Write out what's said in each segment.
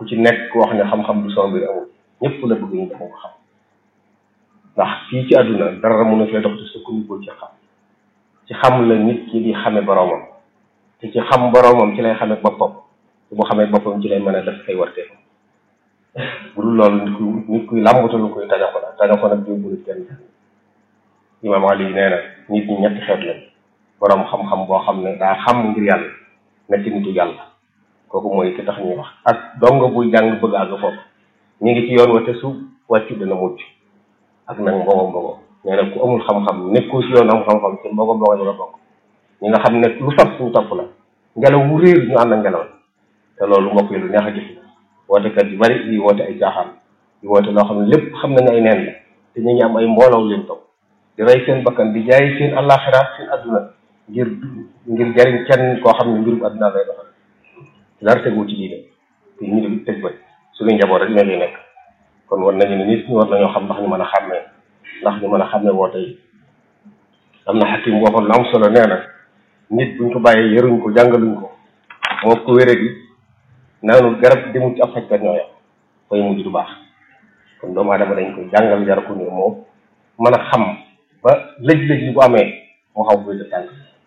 ku ci nekk wax ne xam-xam du sama mbir amul ñëpp la bëgg ñu dafa ko xam ndax fii ci àdduna dara mun a fee dox te sukkandikoo ci xam ci xam la nit ki di xame boroomam te ci xam boroomam ci lay xame boppam te bu xamee boppam ci lay mën a def ay warteefam bu dul loolu nit ku nit kuy làmbatalu koy tajaxo la tajaxo nag yóbbu nit kenn imaam Ali nee na nit ñi ñetti xeet lañ boroom xam-xam boo xam ne daa xam ngir yàlla nekk nitu yàlla kooku mooy ki tax ñuy wax ak dongo buy jàng bëgg àgg foofu ñu ngi ci yoon wa te su wàccu dana mucc ak nag mbogo mbogo nee na ku amul xam-xam nekkoo si yoon am xam-xam ci mbogo mbogo ñu la bokk ñi nga xam ne lu saf suñu topp la ngelaw wu réer ñu ànd ak ngelaw te loolu mbokk yi lu neex a gis la wootekat yu bari yi woote ay caaxaan di woote loo xam ne lépp xam nañu ay neen la te ñu ngi am ay mbooloo leen topp di rey seen bakkan di jaay seen àllaaxira seen adduna ngir ngir jariñ kenn koo xam ne mbirum adduna lay doxal dara tegu ci diine te ñu di tëj ba suñu njaboot rek ñoo ngi nekk kon war nañu ne nit ñi war nañoo xam ndax ñu mën a xàmmee ndax ñu mën a xàmmee woote yi am na xakim waxoon lu am solo nee na nit buñ ko bàyyee yaruñ ko jàngaluñ ko moo ko wéré gi naanul garab demul ci ab fajkat ñoo yam fay mujj du baax kon doomu aadama dañ koy jàngal jar ko ni moom mën a xam ba lëj-lëj yi bu amee moo xaw buy de tànk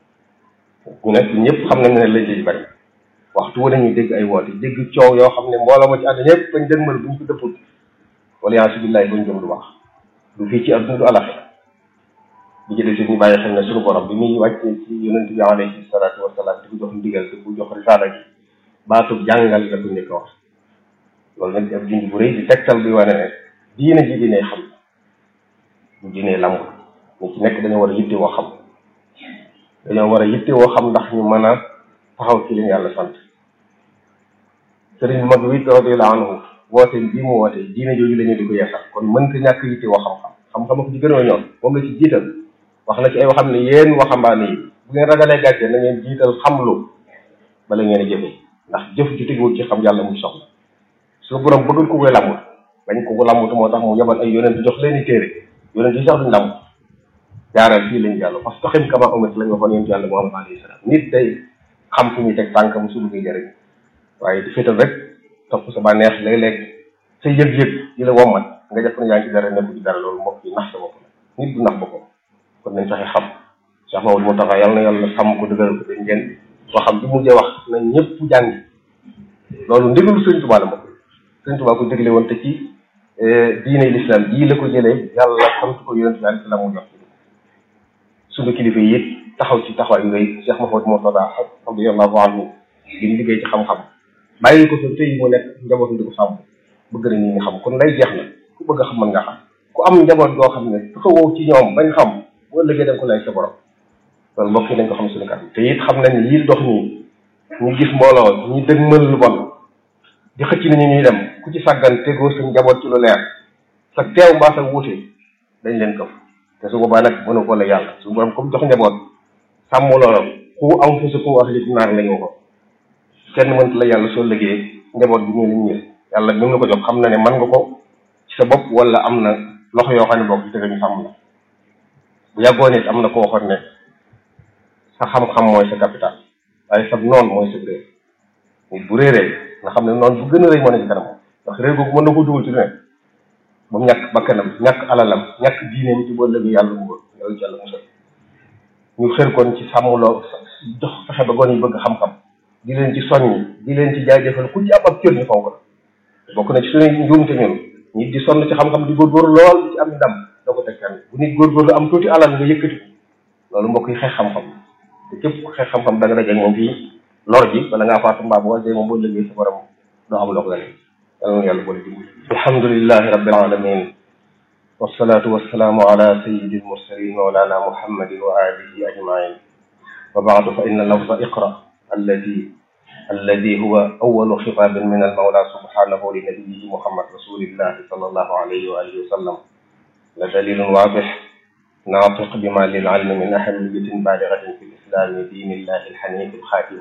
ñu nekk ñëpp xam nañ ne lëj-lëj bari waxtu wu nañuy dégg ay woote dégg coow yoo xam ne mbooloo ma ci àdduna yëpp bañ dëgmal buñ ko dëppul wala yaa billahi buñ jëm du baax du fii ci àdduna du alaxira bi ci des ñu bàyyi xel ne suñu borom bi muy wàccee ci yonent bi alayhi salaatu wasalaam di ko jox ndigal di ko jox risaala gi baatub jàngal la ko njëkk a wax loolu nag ab junj bu rëy di tegtal bi wane ne diine ji diine xam du diine lamb ñu ci nekk dañoo war a yitte woo xam dañoo war a yitte woo xam ndax ñu mën a taxaw ci li ñu yàlla sant sëriñ bu mag wi radiyallahu anhu woote bii mu woote diine jooju la ñu di ko yeesal kon mënta ñàkk yitte woo xam-xam xam-xam ko ci gën a ñoom moom la ci jiital wax na ci ay waxam ne yéen waxambaane yi bu ngeen ragalee gàcce na ngeen jiital xamlu bala ngeen a jëfe ndax jëf ju teguwul ci xam yàlla muy soxla su borom bëggul ko koy làmbut bañ ko ko làmbut moo tax mu yebal ay yonent jox leen i téere yonent yi sax duñ làmbut jaaral fii lañ yàlla parce que taxim kama umet lañ waxoon yonent yàlla Muhammad alayhi salaam nit day xam fu ñuy teg tànkam su bëggee jëriñ waaye di féetal rek topp sa bànneex léeg-léeg sa yëg-yëg di la wommat nga jàpp ne yaa ngi ci dara nekku ci dara loolu mbokk yi nax sa bopp la nit du nax boppam kon nañ fexe xam Cheikh Mamadou Moustapha yàlla na yàlla sàmm ko dëgëral ko dañ ngeen waxam bi mujjee wax na ñëpp jàngi loolu ndigalu Sëriñ Tuubaa la mbokk Sëriñ Tuubaa ko dégle woon te ci diine l'islam jii la ko jëlee yàlla sant ko yonent bi alayhi salaam mu jox ci suñu kilifa yi it taxaw ci taxawaay yu rëy Cheikh Mamadou Moustapha radiyallahu anhu di liggéey ci xam-xam bàyyi ko fa tey mu nekk njabootu di ko sàmm bëgg na ñi nga xam kon lay jeex na ku bëgg a xam mën nga xam ku am njaboot goo xam ne taxawoo ci ñoom bañ xam boo ëllëgee da nga ko lay sa borom loolu mbokk yi dañ ko xam suñu kanam te it xam nañ ne yii dox nii ñu gis mbooloo ñu dëgmal lu bon di xëcc ni ñu ñuy dem ku ci sàggan tegoo sa njaboot ci lu leer sa teew mbaa sa wuute dañ leen këf te su boobaa nag mënu ko la yàlla su borom comme jox njaboot sàmm loolu ku am fu sa ku ahli naar la ñu ko kenn mënta la yàlla soo liggéey njaboot bi ñu lañ ñëw yàlla mi la ko jox xam na ne mën nga ko ci sa bopp wala am na loxo yoo xam ne bopp ci ñu sàmm la bu yàggoon it am na ko waxoon ne sa xam-xam mooy sa capital waaye sa noon mooy sa réer nit bu réeree nga xam ne noonu bu gën a rëy moo ne ci kanam ndax réer googu mën na ko dugal ci lu ne ba mu ñàkk bakkanam ñàkk alalam ñàkk diineem ci boo lëgee yàlla bugg loolu ci yàlla musal ñu xër kon ci sàmmloo dox fexe ba goon yi bëgg xam-xam di leen ci soññi di leen ci jaajëfal ku ci am ab cër ñu fonk la bokk na ci suñuy njuumte ñun nit di sonn ci xam-xam di góorgóorlu lool di ci am ndam doo ko teg kenn bu nit góorgóorlu am tuuti alal nga yëkkati loolu mbokk yi xeex xam-xam te képp ku xeex xam-xam da nga dajeeg moom fii lor ji bala ngaa faatu mbaa bu wàccee moom boo liggéey sa borom doo am loo ko gane yàlla na yàlla boole dimbali alhamdulillahi rabbil alamin wassalatu wassalaamu ala sayyidil mursalin mawlana muhammadin wa alihi ajmain wa baadu fa inna lafza iqra alladi الذي هو أول خطاب من المولى سبحانه لنبيه محمد رسول الله صلى الله عليه وآله وسلم لدليل واضح ناطق بما للعلم من أهمية بالغة في الإسلام دين الله الحنيف الخاتم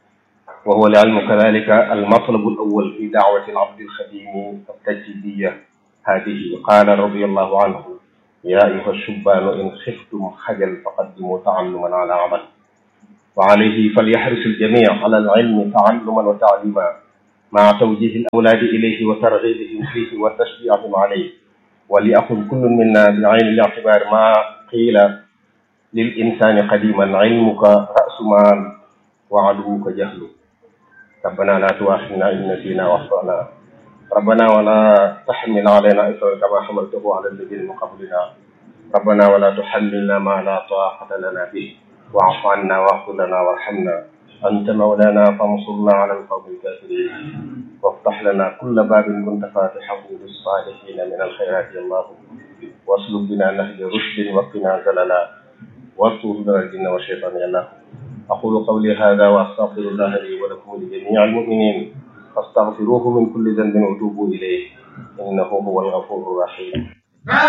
وهو العلم كذلك المطلب الأول في دعوة العبد الخديم التجديدية هذه قال رضي الله عنه يا أيها الشبان إن خفتم خجل فقدموا تعلما على عمل وعليه فليحرص الجميع على العلم تعلما وتعليما مع توجيه الأولاد إليه وترغيبهم فيه وتشجيعهم عليه وليأخذ كل منا بعين الاعتبار ما قيل للإنسان قديما علمك رأس مال وعدوك جهل ربنا لا تؤاخذنا إن نسينا وأخطأنا ربنا ولا تحمل علينا إصرا كما حملته على الذين من قبلنا ربنا ولا تحملنا ما لا طاقة لنا به واعف عنا واغفر لنا وارحمنا أنت مولانا فانصرنا على القوم الكافرين وافتح لنا كل باب كنت فاتحه للصالحين من الخيرات يا الله واسلك بنا نهج رشد وقنا زللا واستر لنا الجن والشيطان يا الله أقول قولي هذا وأستغفر الله لي ولكم ولجميع المؤمنين فاستغفروه من كل ذنب وتوبوا إليه إنه هو الغفور الرحيم